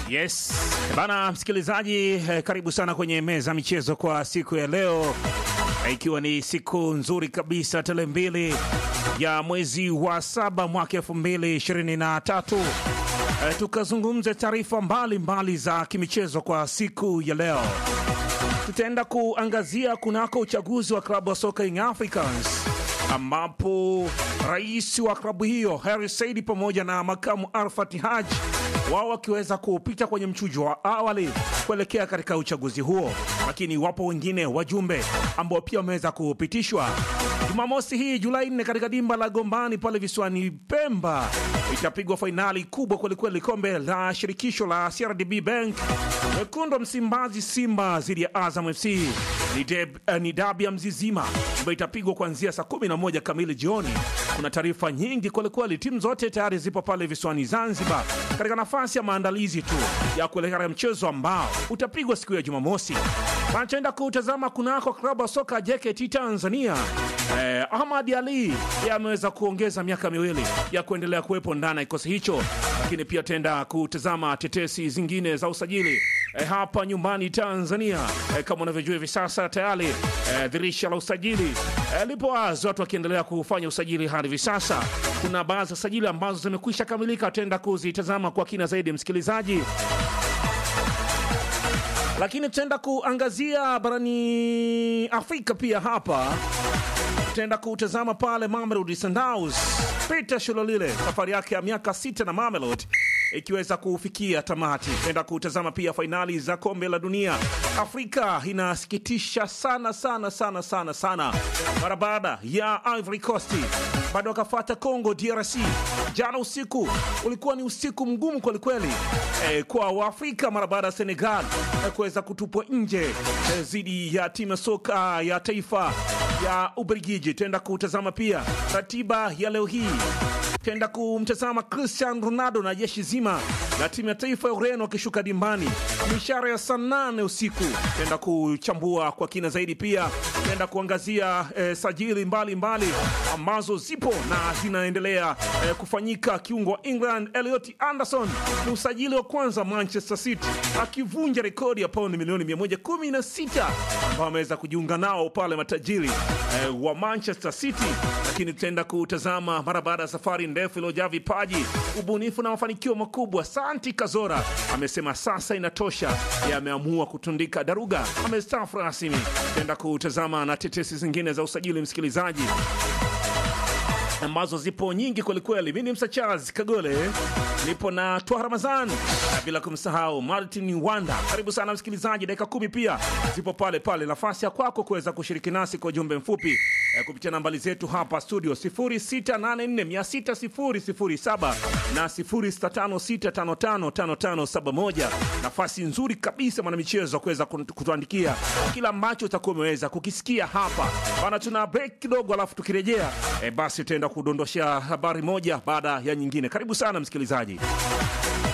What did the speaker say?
Yes bana, msikilizaji eh, karibu sana kwenye meza michezo kwa siku ya leo eh, ikiwa ni siku nzuri kabisa, tarehe mbili ya mwezi wa saba mwaka elfu mbili ishirini na tatu eh, tukazungumze taarifa mbalimbali za kimichezo kwa siku ya leo. Tutaenda kuangazia kunako uchaguzi wa klabu ya soka Young Africans ambapo rais wa klabu hiyo Harry Saidi pamoja na makamu Arfat Haji wao wakiweza kupita kwenye mchujo wa awali kuelekea katika uchaguzi huo, lakini wapo wengine wajumbe ambao pia wameweza kupitishwa. Jumamosi hii Julai 4 katika dimba la Gombani pale visiwani Pemba itapigwa fainali kubwa kwelikweli, kombe la shirikisho la CRDB Bank. Wekundu wa Msimbazi Simba dhidi ya Azam FC ni, deb, uh, ni dabi ya Mzizima ambayo itapigwa kuanzia saa 11 kamili jioni. Kuna taarifa nyingi kwelikweli, timu zote tayari zipo pale visiwani Zanzibar katika nafasi ya maandalizi tu ya kuelekea katika mchezo ambao utapigwa siku ya Jumamosi. Wanachoenda kutazama kunako klabu ya soka JKT Tanzania eh, Ahmad Ali yeye ameweza kuongeza miaka miwili ya kuendelea kuwepo ndani ya kikosi hicho, lakini pia tenda kutazama tetesi zingine za usajili eh, hapa nyumbani Tanzania eh, kama unavyojua hivi sasa tayari eh, dirisha la usajili eh, lipo wazi, watu wakiendelea kufanya usajili hadi hivi sasa. Kuna baadhi ya usajili ambazo zimekwisha kamilika, tutaenda kuzitazama kwa kina zaidi, msikilizaji lakini tutaenda kuangazia barani Afrika pia. Hapa tutaenda kutazama pale Mamelodi Sundowns, Peter Shalolile, safari yake ya miaka sita na Mamelodi ikiweza kufikia tamati. Tutaenda kutazama pia fainali za kombe la dunia. Afrika inasikitisha sana sana sana sana sana, mara baada ya Ivory Coast bado wakafata Congo DRC. Jana usiku ulikuwa ni usiku mgumu kwelikweli e, kwa Waafrika mara baada ya Senegal e, kuweza kutupwa nje dhidi e, ya timu ya soka ya taifa ya Ubelgiji. Tutaenda kutazama pia ratiba ya leo hii tenda kumtazama Cristiano Ronaldo na jeshi zima la timu ya taifa ya Ureno wakishuka dimbani mishara ya saa nane usiku. Tenda kuchambua kwa kina zaidi, pia tenda kuangazia eh, sajili mbalimbali mbali ambazo zipo na zinaendelea eh, kufanyika. Kiungo wa England Elliot Anderson ni usajili wa kwanza Manchester City akivunja rekodi ya paundi milioni 116 ambao ameweza kujiunga nao pale matajiri eh, wa Manchester City, lakini tutaenda kutazama mara baada ya safari ndefu iliyojaa vipaji, ubunifu na mafanikio makubwa. Santi Kazora amesema sasa inatosha, yameamua kutundika daruga, amestaafu rasmi. Tutaenda kutazama na tetesi zingine za usajili, msikilizaji ambazo zipo nyingi kwelikweli. Mi ni Msa Charles Kagole, nipo na Twa Ramazan bila kumsahau Martin Wanda. Karibu sana msikilizaji, dakika kumi pia zipo pale pale, nafasi ya kwako kuweza kushiriki nasi kwa ujumbe mfupi eh, kupitia nambari zetu hapa studio 0684600007 na 0656555571. Nafasi nzuri kabisa mwanamichezo kuweza kutuandikia kila ambacho utakuwa umeweza kukisikia hapa bana. Tuna break kidogo, alafu tukirejea eh, basi tutaenda kudondosha habari moja baada ya nyingine. Karibu sana msikilizaji.